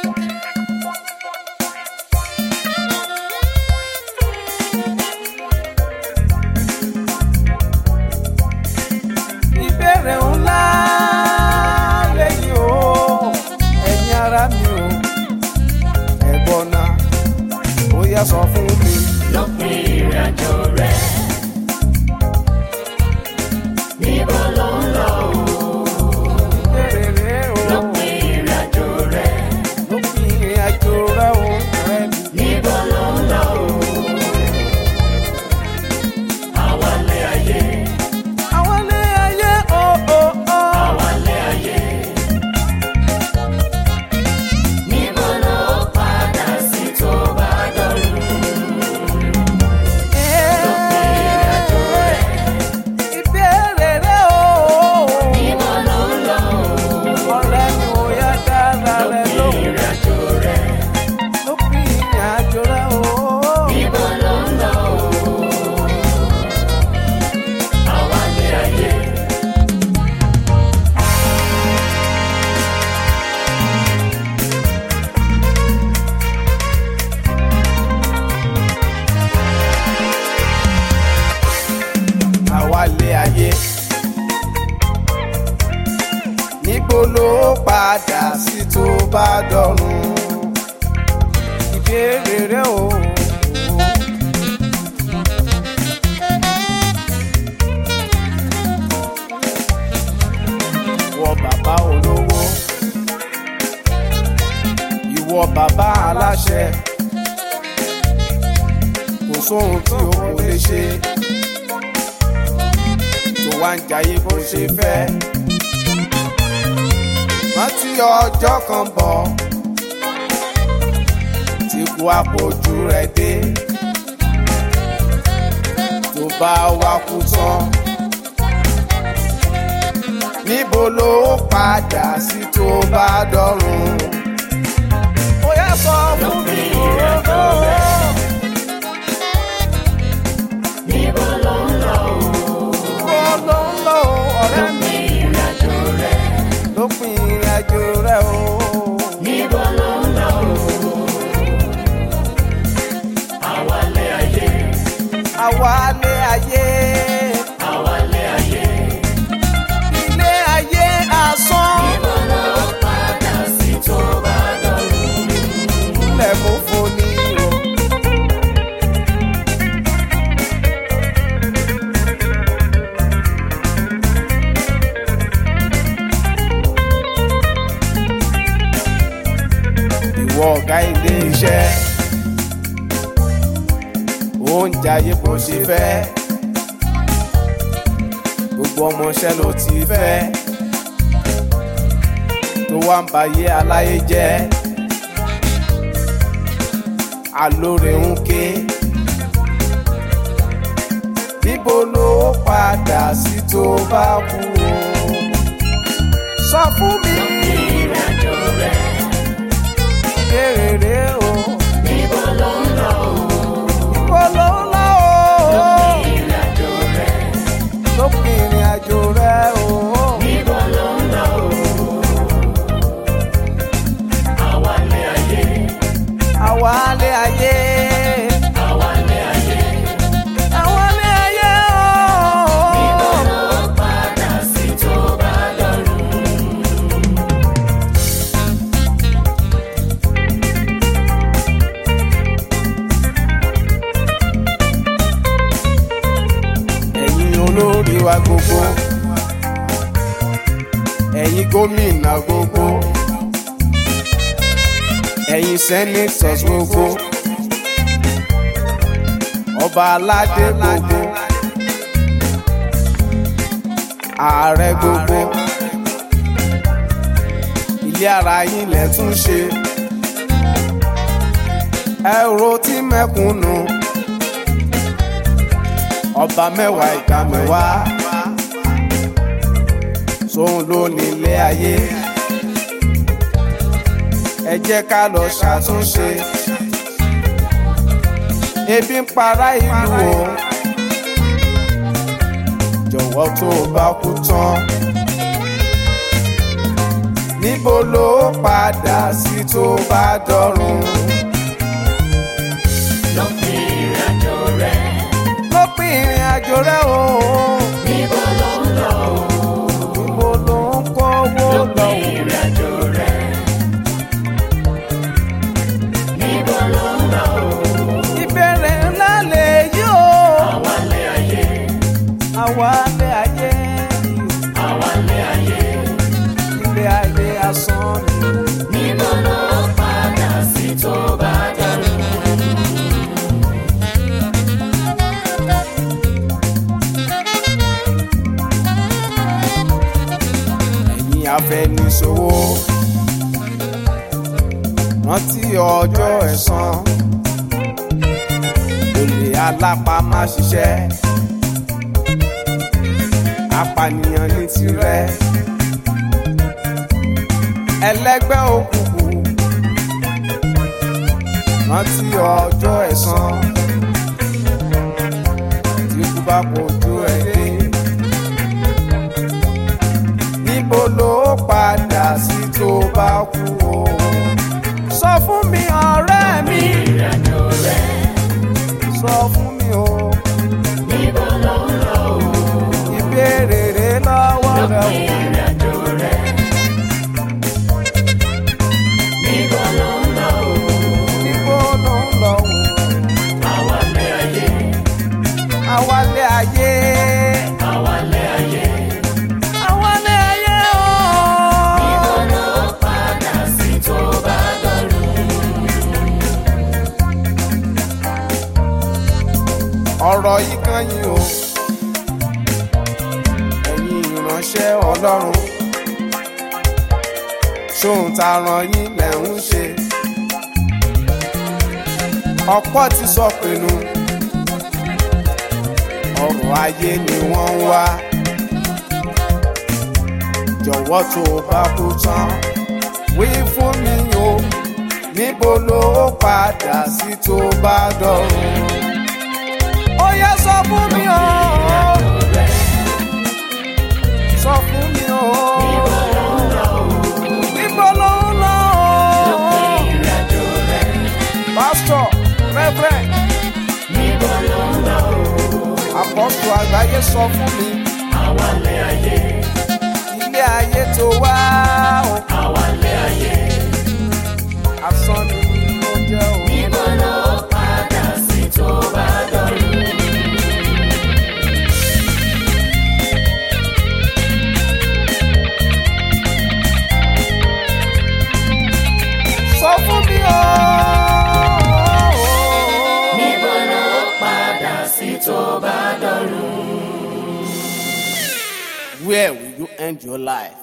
ìbéèrè ńlá lẹ́yìn o ẹ̀yin ara mi o ẹ̀gbọ́n náà ó yá sọ fún mi. lópin ìrìnàjò rẹ̀ níbo ló ń lọ o ìbéèrè rẹ o lópin ìrìnàjò rẹ̀ lópin ìrìn àjò rẹ o ọ̀rẹ́ mi. níbo ló ń lọ o àwálé ayé àwọn ilé ayé o o o. àwálé ayé níbo ló padà sí tó bá dọ̀rùn ìrìnàjò rẹ̀ ìbéèrè rẹ o níbo ló ń lọ o ọ̀rẹ́ mi ò yá dára rẹ lópin lóhùn ìrìnàjò rẹ̀ lópin ìrìn àjò rẹ o. níbo ló ń lọ o àwálé ayé. àwálé ayé. níbo ló padà sí tó bá dọ̀run ìbéèrè rẹ o. ìwọ bàbá olówó ìwọ bàbá aláṣẹ kò sóhun tí o kò lè ṣe tó wá ń jayé bó ṣe fẹ́. rántí ọjọ́ kan bọ̀ tí kú àpòjù rẹ̀ dé tó bá wá kú tán. níbo ló padà sí tó bá dọ̀run. ó yá sọ fún mi ìrìnàjò rẹ̀. níbo ló ń lọ o kó ló ń lọ ọ̀rẹ́ mi lópin ìrìnàjò rẹ̀. lópin ìrìn àjò rẹ̀ o. níbo ló ń lọ o àwálé ayé àwálé ayé àwálé ayé. ilé ayé asán níbo ló padà sí tó bá dọ̀rùn. ilẹ̀ mú foni o. ìwọ ọ̀gá ilé iṣẹ́ oúnjẹ ayé bó ṣe fẹ́ gbogbo ọmọọṣẹ́ ló ti fẹ́ tó wá ń bayé aláyé jẹ́ alóore ń ké níbo ló padà sí tó bá kú o sọ fún mi ìrìnàjò rẹ̀. béèrè rè o níbo ló ń lọ o níbo ló ń lọ o ìrìnàjò rẹ̀. lópin ìrìn àjò rẹ o níbo ló ń lọ o àwálé ayé àwálé ayé àwálé ayé. àwálé ayé níbo o. ló padà sí tó bá dọ̀rùn. ẹ̀yin olórí wa gbogbo ẹ̀yin gómìnà gbogbo ẹ̀yin senators gbogbo ọba aládé gbogbo ààrẹ gbogbo ilé ara yín lẹ tún ṣe ẹ̀rọ tí mẹ́kúnnù ọba mẹ́wàá ìka mẹ́wàá sóun ló nílé ayé ẹ jẹ́ ká lọ ṣàtúnṣe ebi ń para ìlú o jọ̀wọ́ tó o bá kú tán níbo ló padà sí tó bá dọ̀run. lópin ìrìnàjò rẹ̀ lópin ìrìn àjò rẹ o níbo ló ń lọ níbo ló ń kówó lọ. lópin ìrìnàjò rẹ̀ níbo ló ń lọ ìbéèrè ńlá lè yí o àwálé ayé àwa lé ayé àwálé ayé ilé ayé asán ni. níbo ló padà sí tó bá dọ̀run. ẹ̀yin afẹniṣòwò rántí ọjọ́ ẹ̀san olè alápá má ṣiṣẹ́ apànìyàn ní tirẹ̀ ẹlẹ́gbẹ́ òkùnkùn rántí ọjọ́ ẹ̀san tí kú bá kojú ẹ̀ dé níbo ló padà sí tó bá kú o. sọ fún mi ọ̀rẹ́ mi ìrìnàjò rẹ̀ sọ fún mi o. níbo ló ń lọ ìbéèrè rẹ lọ́wọ́ rẹ o. lópin ìrìnàjò rẹ̀ níbo ló ń lọ níbo ló ń lọ o. àwálé ayé àwálé ayé. àwálé ayé àwálé ayé o. níbo ló padà sí tó bá dọ̀run. ọ̀rọ̀ yìí kan yín o. ẹ̀yin ìránṣẹ́ ọlọ́run. ṣóhun tá a ràn yín lẹ̀ ń ṣe. ọ̀pọ̀ ti sọ pinnu. ọrọ̀ ayé ni wọ́n ń wá. jọ̀wọ́ tó o bá kú tán. wí fún mi o. níbo ló padà sí tó bá dọ̀run ó yá sọ fún mi o. sọ fún mi o. níbo ló ń lọ o. ìrìnàjò rẹ̀ pásítọ̀ rẹ́fẹ̀rẹ̀ níbo ló ń lọ àpọ́sù àgbáyé sọ fún mi. àwálé ayé ilé ayé tó wá o. àwálé ayé asán ni ó jẹ́ o. níbo ló padà sí tó bá dọ̀run. sọ fún mi o. níbo ló padà sí tó bá dọ̀run. Where will you end your life?